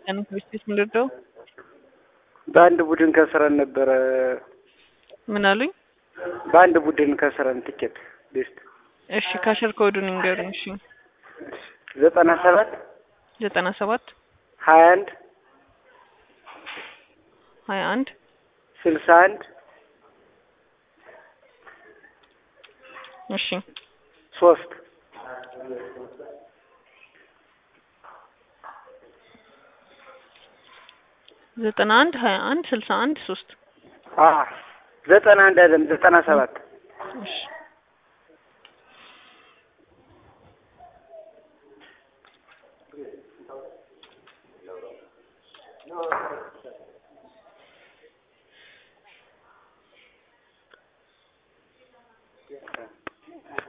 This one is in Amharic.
ቀን ቤት ምንድነው? በአንድ ቡድን ከስረን ነበረ። ምን አሉኝ? በአንድ ቡድን ከስረን ትኬት ቤስት እሺ ካሸር ኮዱን ይንገሩኝ። እሺ ዘጠና ሰባት ዘጠና ሰባት ሀያ አንድ ሀያ አንድ ስልሳ አንድ እሺ ሶስት ዘጠና አንድ ሀያ አንድ ስልሳ አንድ ሶስት አ ዘጠና አንድ አይደለም ዘጠና ሰባት እሺ